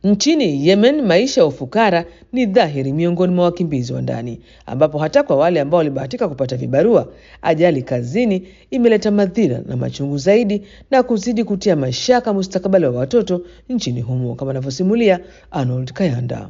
Nchini Yemen, maisha ya ufukara ni dhahiri miongoni mwa wakimbizi wa ndani, ambapo hata kwa wale ambao walibahatika kupata vibarua, ajali kazini imeleta madhira na machungu zaidi na kuzidi kutia mashaka mustakabali wa watoto nchini humo, kama anavyosimulia Arnold Kayanda.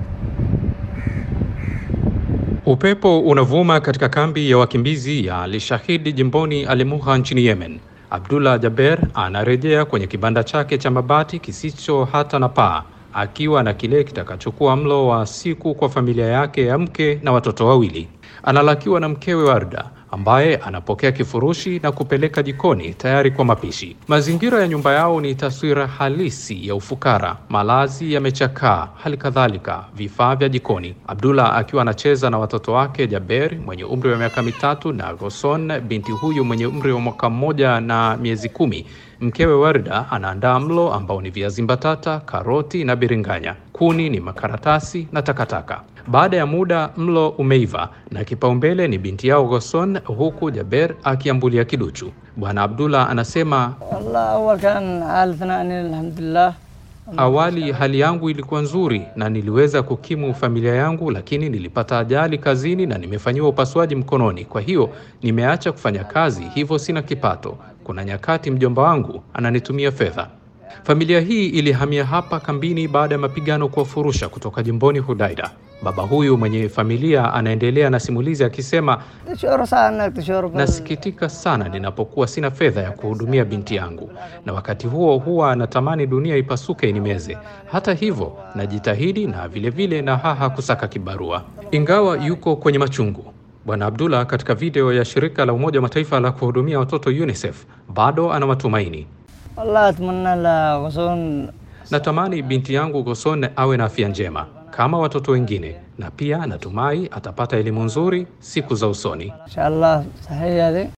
Upepo unavuma katika kambi ya wakimbizi ya Al-Shahid jimboni Al-Muha nchini Yemen. Abdullah Jaber anarejea kwenye kibanda chake cha mabati kisicho hata na paa akiwa na kile kitakachokuwa mlo wa siku kwa familia yake ya mke na watoto wawili. Analakiwa na mkewe Warda ambaye anapokea kifurushi na kupeleka jikoni tayari kwa mapishi. Mazingira ya nyumba yao ni taswira halisi ya ufukara. Malazi yamechakaa, hali kadhalika vifaa vya jikoni. Abdullah akiwa anacheza na watoto wake Jaber mwenye umri wa miaka mitatu na Goson binti huyu mwenye umri wa mwaka mmoja na miezi kumi. Mkewe Warda anaandaa mlo ambao ni viazi mbatata, karoti na biringanya. Kuni ni makaratasi na takataka. Baada ya muda mlo umeiva na kipaumbele ni binti yao Goson, huku Jaber akiambulia kiduchu. Bwana Abdullah anasema والله أول كان حالتنا أن الحمد لله Awali hali yangu ilikuwa nzuri na niliweza kukimu familia yangu, lakini nilipata ajali kazini na nimefanyiwa upasuaji mkononi. Kwa hiyo nimeacha kufanya kazi, hivyo sina kipato. Kuna nyakati mjomba wangu ananitumia fedha. Familia hii ilihamia hapa kambini baada ya mapigano kuwafurusha kutoka jimboni Hudaida. Baba huyu mwenye familia anaendelea na simulizi akisema, تشعر ساعة أنك تشعر بال- nasikitika sana ninapokuwa sina fedha ya kuhudumia binti yangu, na wakati huo huwa natamani dunia ipasuke inimeze. Hata hivyo najitahidi na vilevile vile na haha kusaka kibarua, ingawa yuko kwenye machungu. Bwana Abdullah katika video ya shirika la Umoja wa Mataifa la kuhudumia watoto UNICEF bado ana matumaini. والله أتمنى لغصون Natamani binti yangu Goson awe na afya njema kama watoto wengine, na pia natumai atapata elimu nzuri siku za usoni. إن شاء الله صحيح هذه